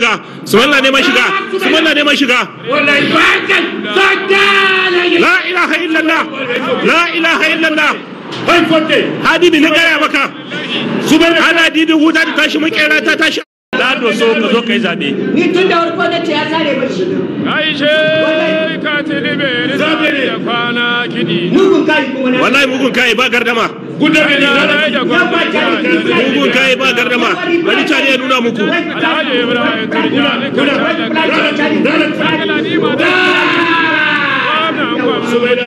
shiga sumaila neman shiga sumaila neman shiga la ilaha illallah la ilaha illallah hadi ne gaya maka ana didin wuta da tashi makera ta tashi na doso ka zo ka yi zaɓe. Ni tun da farko na ce ya sare mashi. Aishe ka tilibe ni da kwana kiɗi. Mugun kai kuma na. wallahi mugun kai ba gardama Gudabe ni da da gwamnati. mugun kai ba gardama bari cani ya nuna muku Alhaji Ibrahim Turjani ka tsada ni ma da. Wannan gwamnati.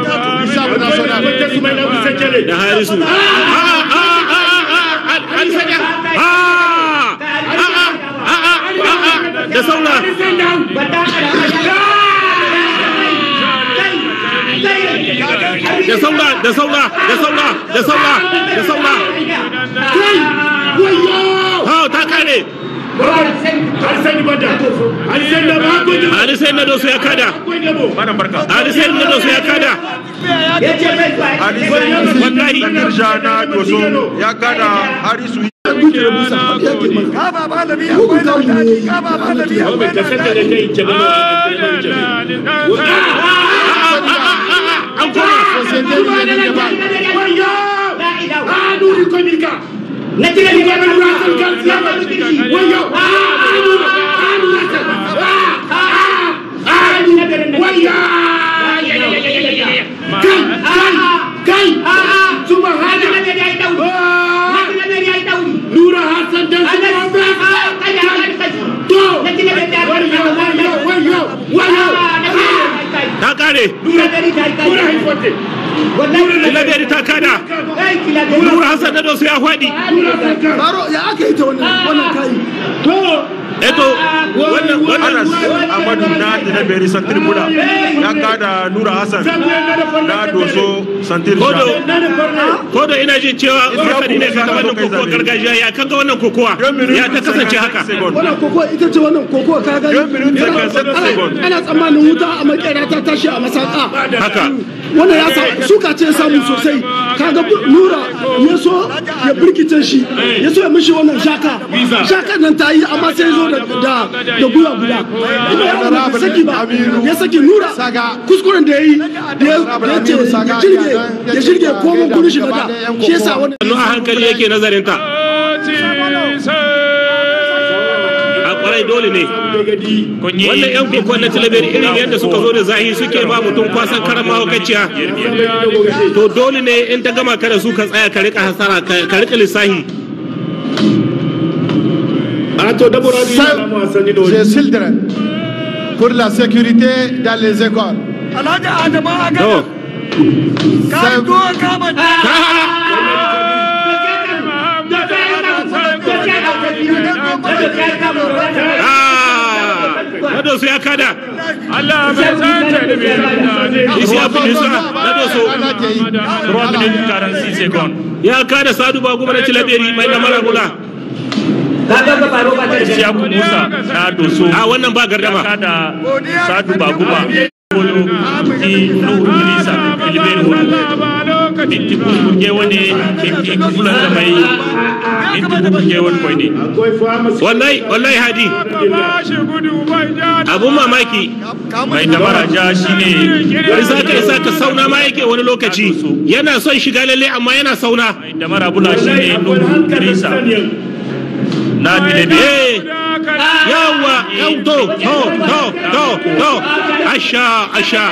da harisu a a a a a an sanya a a a a a da saura da saura da saura da saura da saura da saura ha ta kare Ali sai na dosu ya kada Malam barka. Ali sai na dosu ya kada wallahi na doso ya kada harisu an koma Na tira ni ba na rasul kan ya ba ni kishi. Wayo. Wayo. Kai, kai, kai. Subhana. Nura Hassan dan To. Wayo, wayo, wayo, wayo. ta kare Nura haifote. Tilaberi ta kada Nura Hassan na dosu ya faɗi Baro ya aka yi ta wannan wannan kayi. eto wannan wannan Anas Amadu na Tilaberi Santir Buda ya kada Nura Hassan na doso Santir kodo Sha. kodo ina jin cewa masani ne kan wannan kokowa gargajiya ya kanga wannan kokowa ya ta kasance haka Wannan koko ita ce wannan koko ka gani. Yan minute da kan seven Ana- second. Ana tsammanin wuta a makera ta tashi a masaka. haka Wannan ya sa suka ce samu sosai. Kaga bu- Nura ya so ya birkice shi. Ya so ya mishi wannan shaka. Shaka nan ta yi amma sai ya zo da da da guya guda. Ina ya wani bai saki ba. Ya saki Nura. Kuskuren da ya yi da ya ya ce ya shirge ya shirge komon kudin shi na da. Shi yasa wannan sannu a hankali yake nazarin ta a kwarai dole ne wannan yan kokon na tilaberi irin yadda suka zo da zahi suke ba mutum kwasan karan mahaukaciya to dole ne in ta gama ka da su ka tsaya ka rika hasara ka ka rika lissahi J'ai children pour la sécurité dans les écoles. to ah nado su ya kada Allah bai san talibe da isi ya fi nisa nado su 3 minutes 46 seconds. ya kada sadu ba kuma na tilaberi mai lamara bula Isiyaku Musa na doso a wannan ba ya gardama kada Sadu Baguba Bolo di Nuhu Idrisa Tiliberi Hulu. Minti kurkurge wani minti kufulan da mai minti kurkurge wani kwai ne. wallahi wallahi hadi abun mamaki Mai damara ja shi ne isa ka isa ka sauna ma yake wani lokaci yana son shiga lalle amma yana sauna mai damara bula shi ne Nuhu Idrisa na Tiliberi. eh yawa yau to to to to to asha asha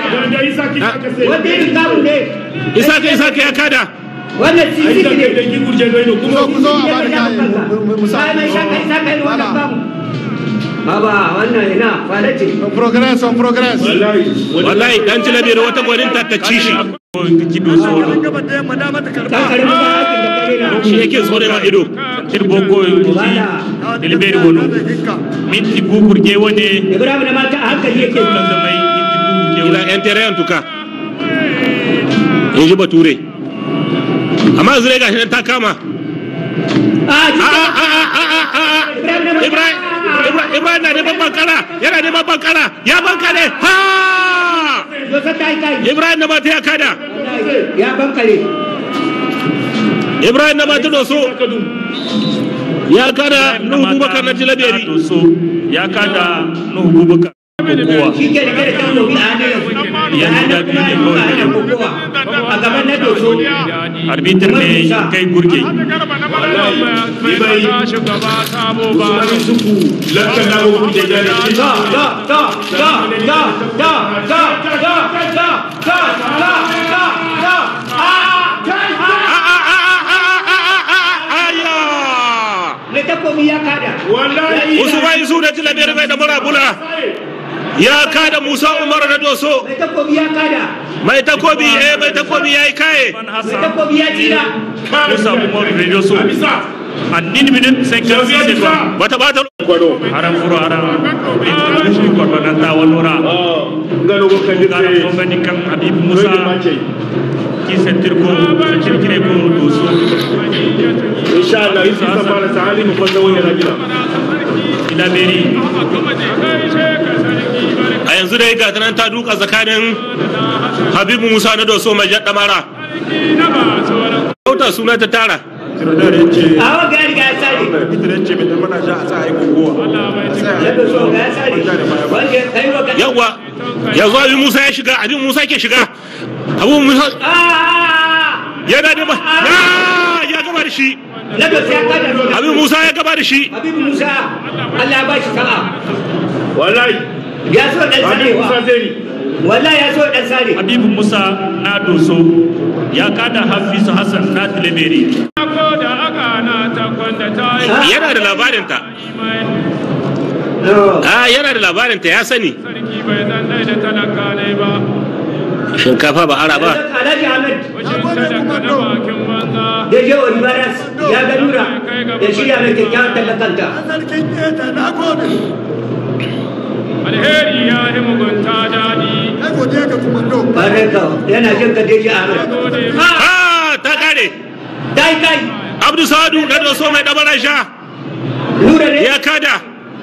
isa ka isa ka ya kada wannan sisi ne Ku zo ku zo a bani kayan mu- mu sa. Ba mai shaka isa kai wannan bamu Baba wannan ina fara ce On progresse, on progresse. wallahi dan tilabiyar wata gwanin ta ta ci shi Kido solo. kan karbi ba hakin da kare na shi yake tsore ma ido Tirbo ko Tiliberi Hulu. Minti kurkurge wani Ibrahim na mata a hankali yake kufulan da mai minti kurkurge ila wani. yan terayan tuka in ji bature amma zure gashi nan ta kama a a a a a a a a ibrahim Ibrahim Ibrahim na neman bankara yana neman bankara ya bankare ha Dosa ta yi kai Ibrahim na mata ya kada ya bankare Ibrahim na mata doso ya kada nuhu bubakar na tilaberi doso ya kada nuhu bubakar kokowa shi ke da kada kan gobe a hannun yanzu Yanzu da biyu ne kawai ana kokowa a gaban na doso arbitr ne kai gurge da da da da da da da da da da da da da da aya mai takobi ya kada usman su da tilaberi mai da murabula ya kada musa umar na doso mai takobi ya kada mai takobi eh mai takobi ya yi kaye mai takobi ya tira musa umar radio so andin minute 56 seconds bata bata haram furo haram shi ko nan ta walora ngano go kan kana ko ngani kan habib musa ki sentir ko kirkire ko doso insha Allah isi ta fara sahali mu kwanda wani rajila ila beri a yanzu dai ga nan ta duka tsakanin habibu musa na doso mai jaɗa mara kauta suna ta tara a wa gari ga sare ya doso ga sare wanda ya kai wa yawwa yanzu abin musa ya shiga abin musa ke shiga abu musa Ah! yana da ba ya ya gaba da shi na doso ya kada abin musa ya gaba da shi Habibu Musa Allah ya ba shi sa'a wallahi ya so dan Hadi Musa sarewa Zeni wallahi ya so dan sare habibu musa na doso ya kada hafizu hassan na tileberi yana da labarinta a yana da labarinta ya sani shinkafa ba ara ba Alhaji Ahmed da je wa Ibaras ya ga nura ya shirya mai kyakkyawan tallakanta alheri ya yi mugunta daɗi bare ka yana jin ka Deji Ahmed ha ta kare dai dai abdu sadu na doso mai dabara sha nura ne ya kada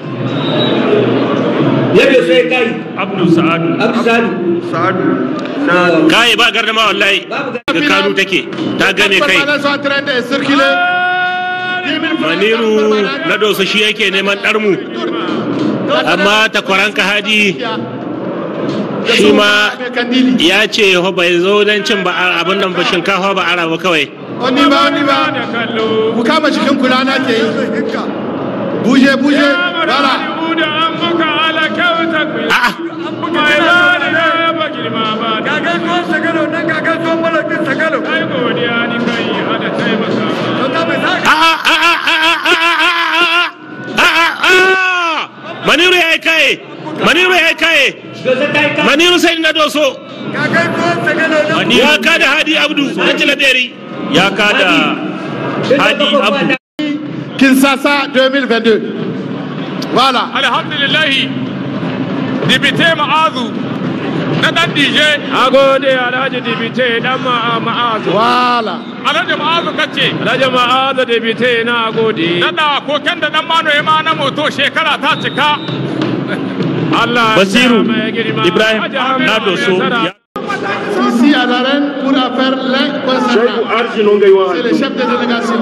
ya bai so ya kai abdu sa'adu Abdu Sadu kai ba gardama wallahi babu ga ga kanu take ta gane kai Permanents sont en train de circuler. maniru na doso shi yake neman ɗarmu amma takwaranka hadi shi ma Kandili. ya ce ho bai zo don cin ba abin nan ba shinkafa ba ara ba kawai On y va, on y va. da kallo Ku kama cikin kula na ke yi. Bouge, bouge. Voilà. da an muka ala kyauta ku a'a mai ba da ba girma ba gagar tuwon sagalo nan gagar tuwon malakin sagalo ai godiya ni kai ada taimaka a'a a'a a'a a'a a'a a'a maniru ya yi kaye maniru ya yi kaye Dosa dai kai maniru sai na doso gagar tuwon sagalo nan ya kada hadi abdu na tilaberi ya kada hadi abdu Kinshasa 2022. Voilà. alhamdulillahi dibite ma'azu na dan dije a gode alhaji dibite dan ma'azu Voilà. alhaji ma'azu kace alhaji ma'azu dibite na gode nada koken da dan mano ya ma na moto shekara ta cika Allah ya basiru sa mai girma. ibrahim Alhaji Ahmed na doso Nasara. ya Ici à l'arène pour faire les Shaibu concernants. Arji non gaiwa C'est le chef de délégation.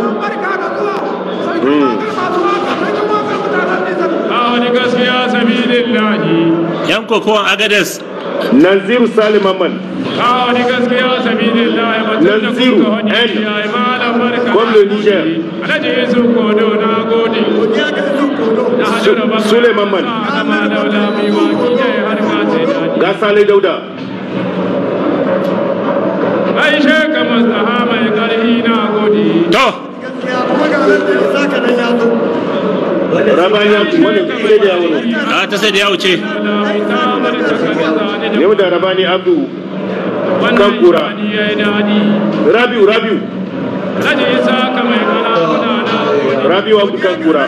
a wani gaskiya sabilillahi yan kokowan agades Naziru Salim Amman a wani gaskiya sabilillahi mutum da Naziru, kuka wani N. ya yi malam barka Comme le Niger. alhaji yusuf kodo na gode na hajjara ba Suleiman Man. na ma daula mai waki ya yi harka ce daɗi ga Sale Dauda aishe ka mastaha mai ƙarfi na gode to Rabani Abdu wannan sai da yawo a ta sai da ya wuce mai tamar ta kaga zane da yau da Rabani Abdu wannan kan kura. shani ya yi daɗi Rabiu Rabiu alhaji isa ka mai ƙarfi na gode Rabiu Abdu kan kura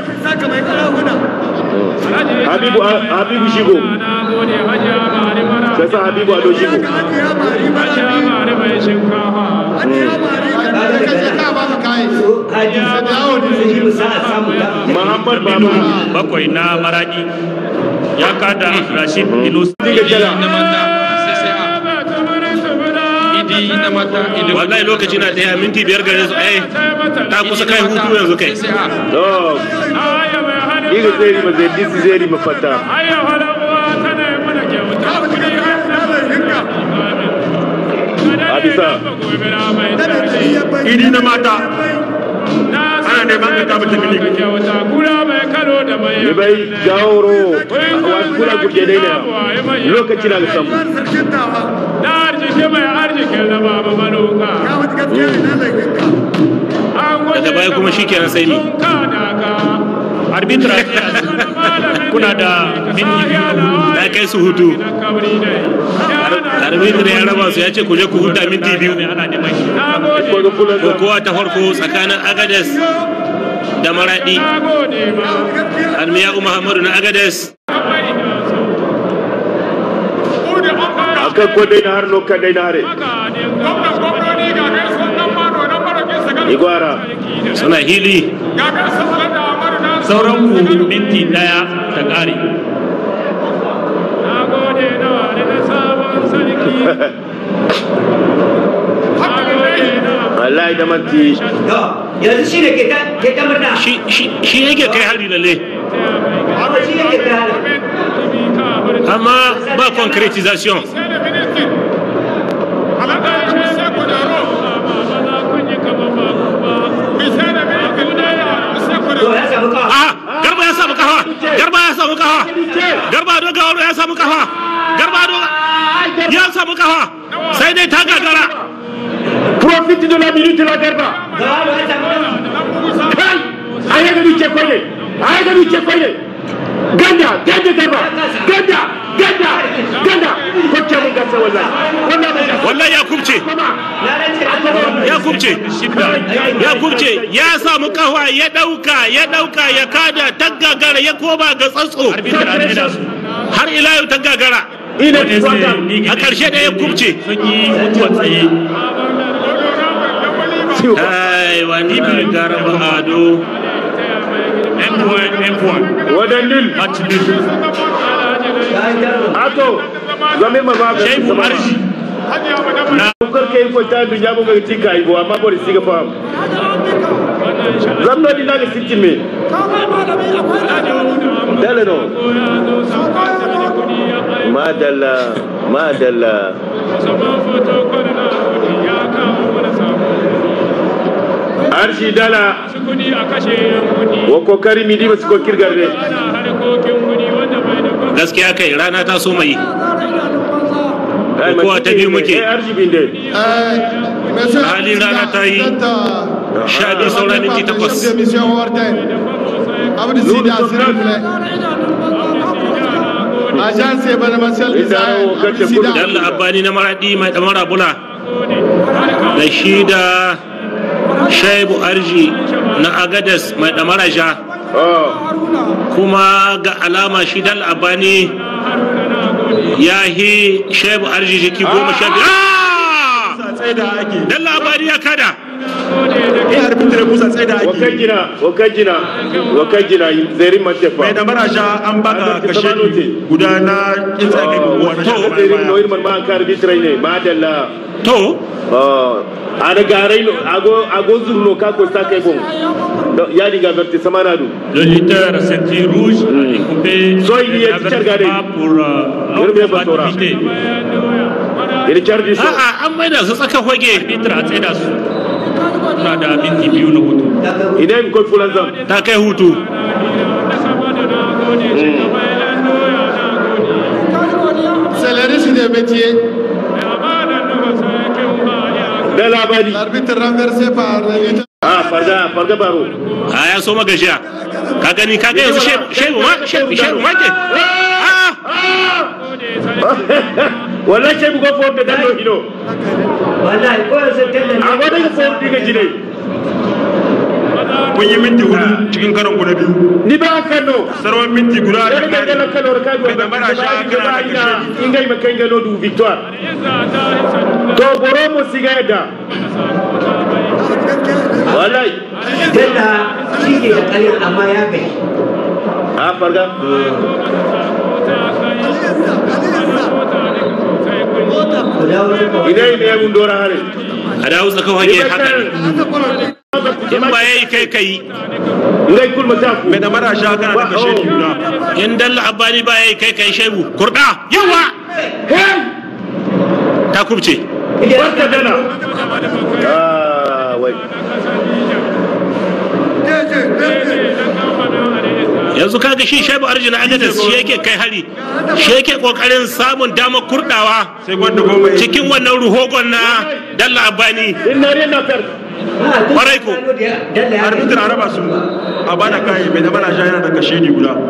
Habibu Habibu Shigo na gode hajiya mari mara da sa Habibu Ado Shigo hajiya mari mai shinkafa Kaje ka ba mu kai. Haji Haji Musa a samu ta Muhammad Baba bakwai na maradi ya kada rashid ilus Diga Jala idi na mata ilimin wallahi lokaci na daya minti biyar gare su eh ta kusa kai hutu yanzu kai to iga zeri ma zai disi zeri ma fata Hadisa. idi na mata ana neman ka kama tafi ni bai gaworo wa kula gurje dai ne lokaci na samu daga baya kuma shikenan sai ni arbitra kuna da minti biyu na hutu ta kai su hutu arbitra ya raba su ya ce ku je ku huta minti biyu ana neman shi ko da kula ko kowa ta farko tsakanin agades da maradi almiya muhammadu na agades akan ko dai na har no kan dai na hare igwara suna hili sauran ku minti daya ta kare wallahi da manti yanzu shi ne ke ta murna shi shi- shi yake kai hari lalle shi ne ke ta hari amma ba concretization to ya samu kawo ah garba ya samu kafa garba ya samu kafa garba do gawaro ya samu kafa garba do ya samu kafa sai dai ta gagara profite de la minute la garba gawa ya samu kai ayi ga duke koyi ayi ga duke koyi ganda ganda garba ganda ganda ganda ko ke mun gasa wallahi wannan mai gasa wallahi ya kubce kuma na rance ya kubce ya kubce ya samu kafa ya dauka ya dauka ya kada ta gagara ya koma ga tsatso arbitra ne da su har ila yau ta gagara ina wanda zai tsaka miƙe a ƙarshe da ya kubce sun yi mutuwa tsaye ai wannan garba ado m1 m1 wadannin match nil ato zame ma ba shaibu arji kar kai ko ta dunya bo ga tika ibo amma bo siga fam zamno di naga sitin me dala no madalla madalla arshi dala wa kokari mi di ba su ko kirgarde gaskiya kai rana ta so mai Kowa ta biyu muke. eh arshi binde Halin rana ta yi sha biyu saura minti takwas. Abdou Sida, s'il vous plaît. Agence événementielle design, Abdou Sida. Dalla Abbani na maradi mai damara bula da shi da Shaibu Arji na Agadas mai damara ja oh kuma ga alama shi Dalla Abbani ya hi Shaibu Arji jiki goma sha biyu. Ah! tsaye da ake Dalla Abbani ya kada. eh arbitra musa tsaye da ake wakajina wakajina wakajina zeri matefa mai da marasha an baka kashe guda na kin tsage guguwa na shafa zeri baya no irman ma kar bitrai ne madalla To, oh ana garai no ago ago zurno ka ko sa kai bon Do- ya diga verti samana du le lutteur ceinture rouge est coupé Soit il y a Richard Gade. avertissement pour euh, non Yerbe Batora. combativité iri chardi so a'a an maida su tsaka hoge arbitre a tsaye da su suna da minti biyu na hutu idan ko fulan zam ta kai hutu. C'est le risque des métiers. da labari L'arbitre renversé par le lutteur. ah farga farga baro A ya so magajiya. Ka gani ka ga yanzu Shaibu ma Shaibu Shaibu ma ke. Ah! wallahi sai bugo fo da dallo hino wallahi ko yanzu tallan a wada ga fo diga jine kun yi minti hudu cikin karon guda biyu ni ba kano sarwan minti guda da da ga kare dala kalor ka go Mai da marasha kana da ina kashe. ingai makai ga no du victoire to boro mo siga da wallahi talla shi ke da ƙarya amma ya gai a farga idai ne mun dora hare a dawo tsaka fage haka ne in ba yayi kai kai ngai kul mata mai da mara sha kana da kashe ni guda in dalla abani ba yayi kai kai shebu kurda yawa ta kubce barka dana ah wai yanzu kaga shi shebu arjina agadas shi yake kai hari shi yake kokarin samun damar kurdawa sai gwanda goma cikin wannan ruhogon na dalla abani inna ne na fer Kwarai ko. arbitrar araba su a bada kai mai da mara sha yana da kashe ni guda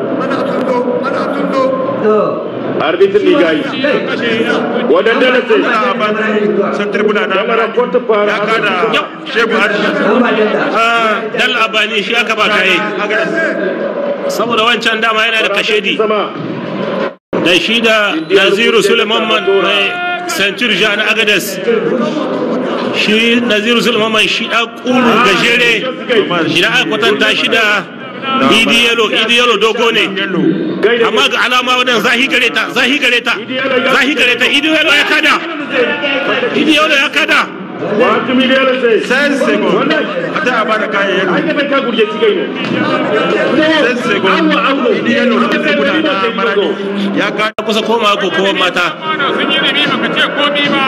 arbitre ni gai wadan dana sai ana aban santar bula na mara kota fara ya kada shebu harshe Ah, dalla abani shi aka ba kaye saboda wancan dama yana da kashedi sama da shi da naziru suleiman mai centur ja na agadas shi naziru suleiman shi da kuru gajere idan aka kwatanta shi da idi yalo idi yalo dogo ne amma ga alama wadan zahi gare ta zahi gare ta zahi gare ta idi yalo ya kada idi yalo ya kada wa tumi da sai sai segon a ta a bada kayan yalo ai ka ka gurje cikai ne sai segon idi yalo santar bula na maradi ya kada kusa koma ko kowa mata sun yi ribi baka ce komi ba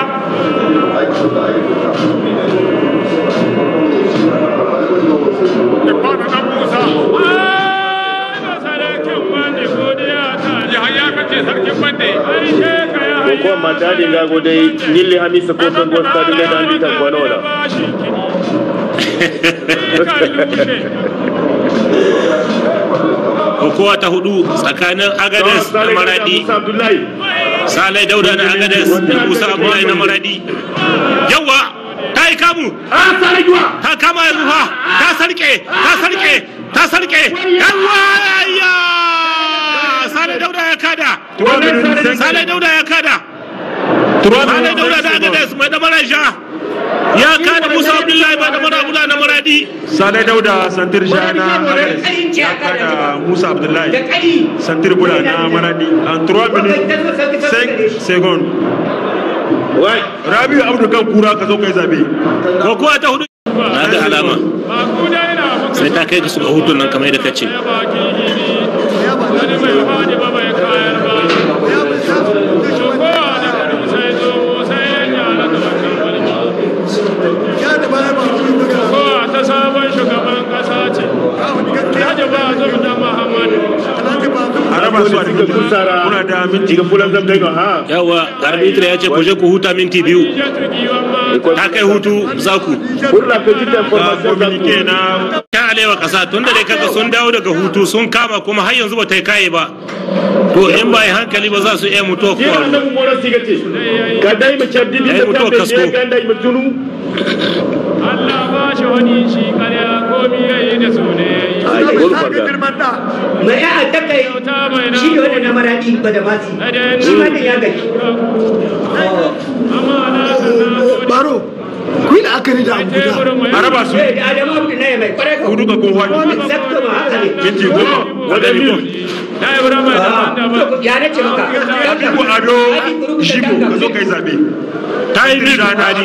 da kwana na musa Ai, sarkin bande godiya ta yahaya kace sarkin bande ai she ka ya ko mata din ga gode nille hamisa ko ton gosta dile da ambita ko wala kokowa ta hudu tsakanin agades da maradi Musa Abdullahi salai dauda na agades da musa abdullahi na maradi yawa ta yi kamu ah sare juwa ta kama yanzu fa ta sarke ta sarke ta sarke yawa ya salai dauda ya kada salai dauda ya kada salai dauda da agades mai da marasha ya kada musa abdullahi mai da marabula na maradi Sale Dauda Santir Jana Agares ya kada Musa Abdullahi Santir Bula na Maradi en 3 minutes 5 secondes. wai Rabiu Abdu kan kura ka zo kai zabe. kokowa ta hudu na ga alama ba ku da ina muku sai ta kai ga su ga hutun nan kamar yadda kace baki gidi wani bai fadi ba bai kayar ba kowa da kudu sai zo sai ya nyala da mulki kowa ta sabon shugaban kasa ce Alhaji Bazum da Muhammadu Araba su a suka kusara Muna da minti diga fulan zam dai no ha yawa arbitra ya ce ku je ku huta minti biyu ya tuki wamma ta kai hutu za ku pour la petite ga information communique na ta alewa kasa tun da dai kaga sun dawo daga hutu sun kama kuma har yanzu ba ta yi kaye ba to in ba yi hankali ba za su iya mutuwa Jira kuwa annabi Mora sigate ka dai mu caddi bi Yayi da mutuwa kan kasko. da ga dai mu tunu Allah ba shi wani shi karya komi yayi da su ne ai gol farga mai ya a takai ta mai na shi ne wanda na maradi ba da masi shi ma ya gaji baro ku yi la'akari da abu guda Araba su Eh, da adamu abu na ya mai kwarai ko hudu ka kun wani exacto ma haka ne minti goma wadda ni ko da Ibrahim da daban ya na ce maka ko ado shigo ka zo kai zabe. ta yi bin rana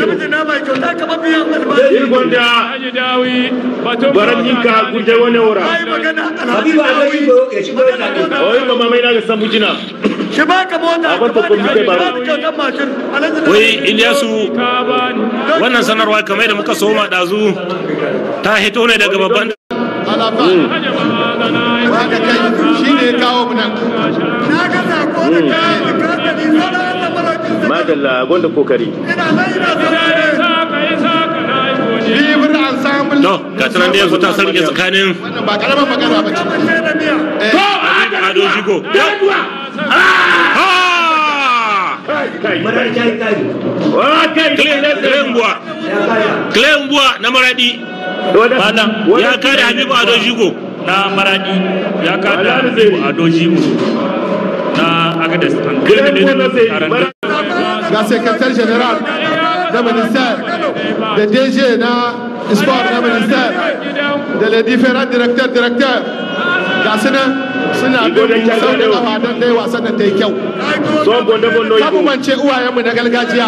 il gonda Haji Dawi batun baran yinka gurje wani ora habibu a zai shigo ya shigo ya sami oi mama mai na ga sambu jina shi ba ka mota Abar ta kuma kai baro. kyautar mashin alhaji da wai iliyasu ka bani wannan sanarwa kamar da muka soma ɗazu ta hito ne daga babban alafa Haji Mamana wanda kai shi ne ya kawo mu nan na ga sako da kayan da kasani sauran da marakin sa madalla gonda kokari ina nan ina ya saka ya saka na yi godiya bibir ensemble no ga ta nan da yanzu ta sarke tsakanin wannan ba karamar magana ba ce kashe da miya ado shigo Ah! kai maradi ta yi kari wa kai Glenbuwa ya kaya Glenbuwa na maradi Malam ya kare Habibu Ado Shigo na maradi ya kada Habibu Ado Jimu na Agadez an Glenbuwa ga secrétaire général na ministère da DG na sport na ministère da les différents directeurs directeurs ga su nan suna bin sau da kafa don dai wasan da ta yi kyau son bonde bonno kamu mance uwayenmu na gargajiya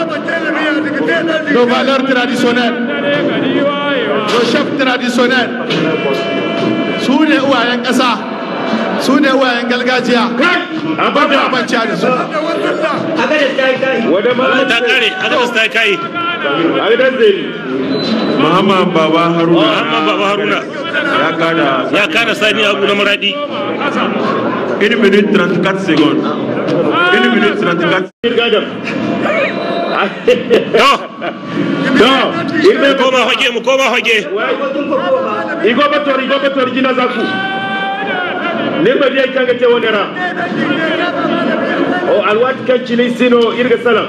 nos valeurs traditionnelles nos chefs traditionnels su ne uwayen ƙasa su ne uwayen gargajiya a ba bada mance da su Aga da ta yi ta yi. wada ma ta kare agadas ta kai a gidan zeri muhammad baba haruna amma baba haruna ya kada ya kada sani abu na maradi 1 minute 34 secondes 1 minute 34 gadam to to irbe mu koma hoge mu koma hoge Kotun kokowa ba. igo bator igo bator jina zaku ne ba dai kanga te wonera o alwat kan cini sino irga salam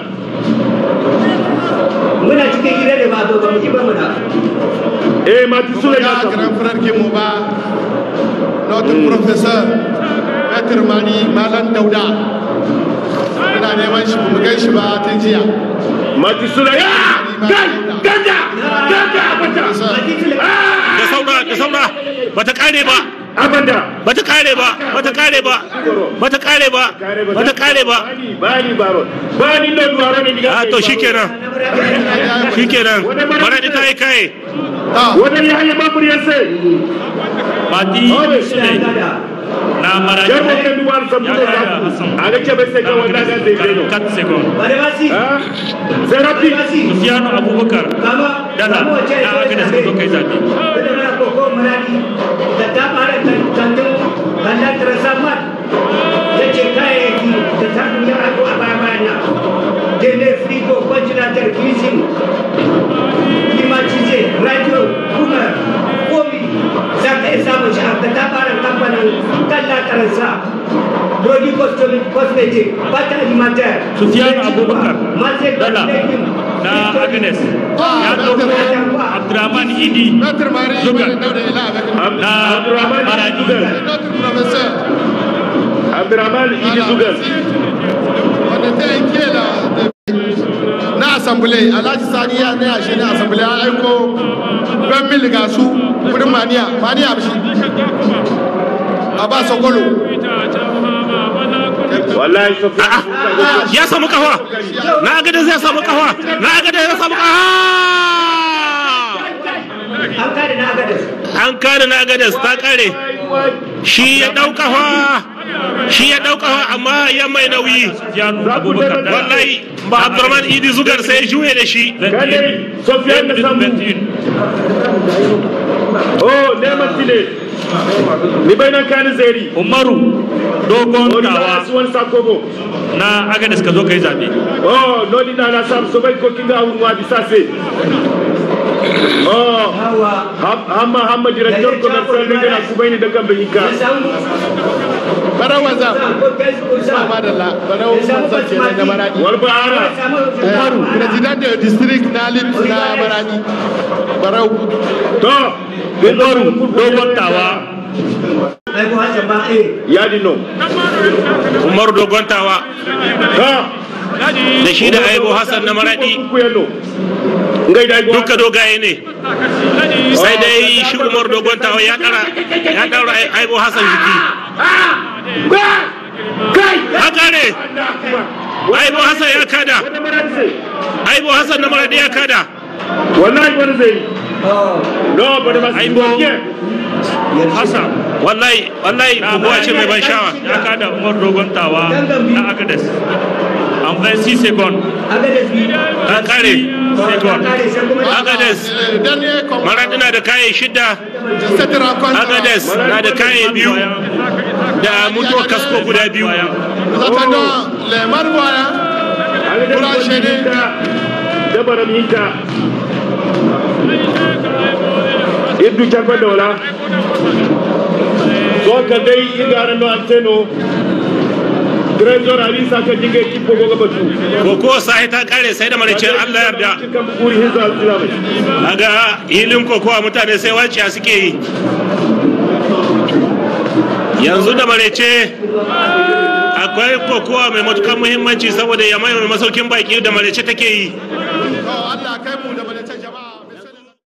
Muna cikin gida da ba zo ba mu ji ba muna. eh mati sule na ga samu grand frère qui mu ba notre professeur maître mani malam dauda ina neman shi mu gan shi ba tun jiya mati sule ya gan ganda ganda abata da saura da saura bata kare ba abanda bata kare ba bata kare ba bata kare ba bata kare ba bani bani baro bani no duwaro ne diga a to shikenan shikenan maradi ta yi kai ta wani ya haya babur ya sai Mati Ore. Sule na Maradi yar mo kan duwar sabu da zaku aga ke bai sai ga wanda ga zai zai no 4 secondes. Bare ba si. ah sai rapi Sufiyanu Abubakar Kama. Dala kama wace na ya Agnes ka zo kai zaɓe. Wanda muna koko maradi. Da ta fara tantan kanda trasamat. Ya ce kayayyaki da ta duniya aiko a baya bayana. Gene frigo ventilator freezing. Climatize radio kuma komi za ka iya samun shi a ka ta fara kamfanin kalla taransa. Produit cosmetic, cosmetic, pâte alimentaire. Sufiyanu Abubakar Masse Dala na Agnes ya ɗauko Abdurrahman Idi maître mari Zugar. malam dauda ila avec nous na Abdurrahman Maradi. Zugar. notre professeur Abdurrahman Idi Zugar wanda ta yanke da na asambule alhaji sani ya na yashe na asambule ya aiko don mil ga su wurin maniya maniya bishi a ba sokolo wallahi sofiya ya samu kafa na agadas ya samu kafa na agadas ya samu kafa An kare na agadas. an kare na agadas ta kare shi ya ɗau kafa shi ya ɗau kafa amma ya mai nauyi Sufiyanu Abubakar Dala. wallahi ba abdurrahman idi zugar sai ya juye da shi Kadai, Sofiane da Sambu. 21. oh neman tile ni bai nan kani zeri Umaru dogon Ori na tawa asuwan sakobo na Agnes ka zo kai zaɓe. oh nodi na na sam so bai ko kinga awun wa bisase oh Hawa. ham- hamma hamma director commercial ne gana ku bai ni da kan bai ka Ya samu. bara wanzam Ko kai ko sa. ba da la bara wanzam ke nan da maradi wal bahara umaru president da district na lit na maradi barau to Umaru dogon tawa Ai ko hasan ba eh. yadi no umaru dogontawa ha da shi da aibo hassan na maradi ku yano ngai dai go duka dogaye ne sai dai shi umaru dogontawa ya ɗara ya ɗaura aibo hassan jiki kai ya kare aibo hassan ya kada aibo hassan na maradi ya kada wallahi wani zai Oh. no bada ba Aibo. Yeah. Hassan wallahi wallahi na buguwa ce mai ban shawa ya kada Umar dogon tawa na Agnes. En 26 secondes. Agadas bi. ta kare Secondes. Kare sai kuma. agades dernier combat maradi na da kaye shida cette rencontre agades na da kaye biyu da mutuwar kasko guda biyu nous attendons les marboyens pour enchaîner dabaram hinka iddu carba dola so ka dai igara no anteno trésor ali saka jinga kippo goga batu ko ko sai ta kare sai da maricin Allah yarda kan buri hinza alsilama kaga hilin kokowa mutane sai waciya suke yi yanzu da marece akwai kokowa mai matukan muhimmanci saboda ya mai masaukin baki da marece take yi